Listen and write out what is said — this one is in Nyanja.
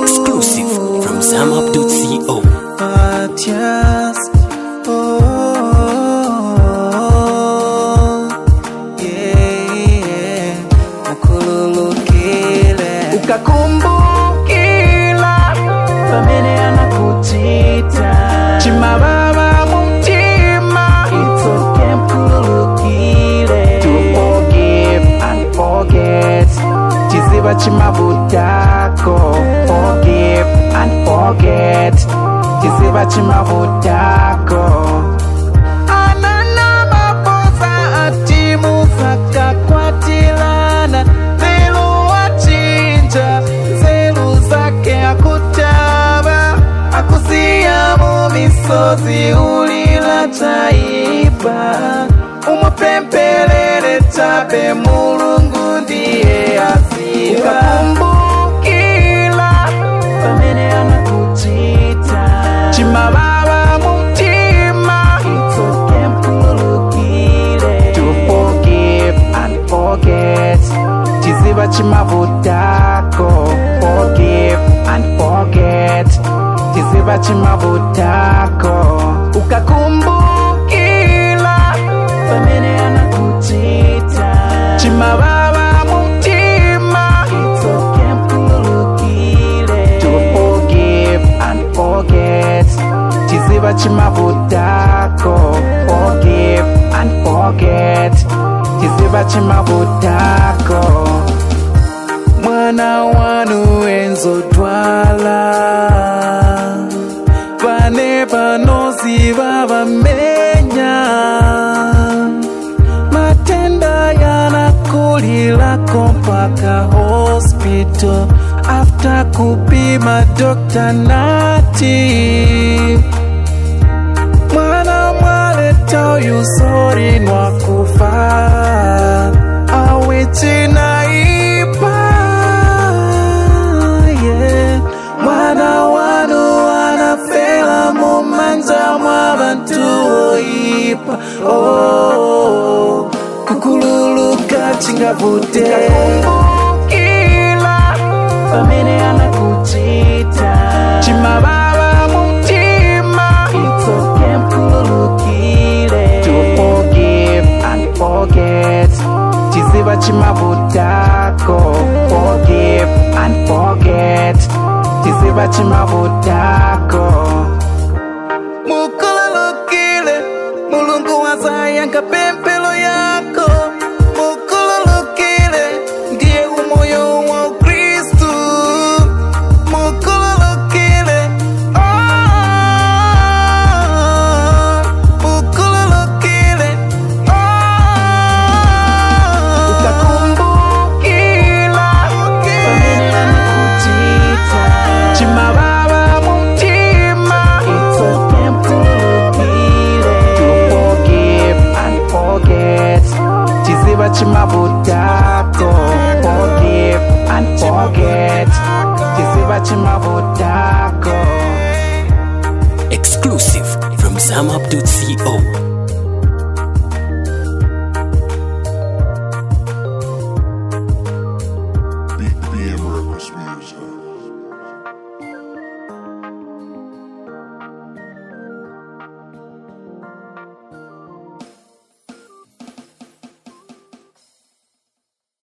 Exclusive from SamUp.co. Matias. Oh, yeah. Ukululukile ukakumbukila pamene anakuchita chimababa mumtima itsoke mkululukile to forgive and forget chiziba chimavutako forgive and forget chiziba chimavutako anana maposa atimufakakwatilana nzelu wachinja nzelu zake akutaba akusiya mu misozi ulila taiba umupempelele chabe mulungu ndiye aziba ukakumbukila pamene anakuchita chimababa mumtima itsoke mkululukile to forgive and forget chiziba chimavutako forgive and forget chiziba chimavutako ukakumbukila pamene anakuchita chimababa mumtima itsoke mkululukile to forgive and forget chiziba chimavutako forgive and forget chiziba chimavutako mwana wanu enzodwala vane vanoziva vamenya matenda yanakulilako mpaka hospital after kupima dokta nati mwana mwaleta uyu sori nwakufa awichinaipa yeah. mwana wanu anafela mumanja mwa vantu oipa oh, kukululuka chingavute kila pamene anakuchita chimababa mumtima itsoke mkululukile to forgive and forget chiziba chimavutako forgive and forget chiziba chimavutako mukululukile mulungu wazayanga pempelo yako mukululukile ndiye umoyo wa ukristu mukululukile oh, mukululukile oh, ukakumbukila pamene anakuchita chimababa mumtima itsoke mkululukile to forgive and forget chiziba chimavutako forgive and forget chiziba chimavutako Exclusive from SamUp.co.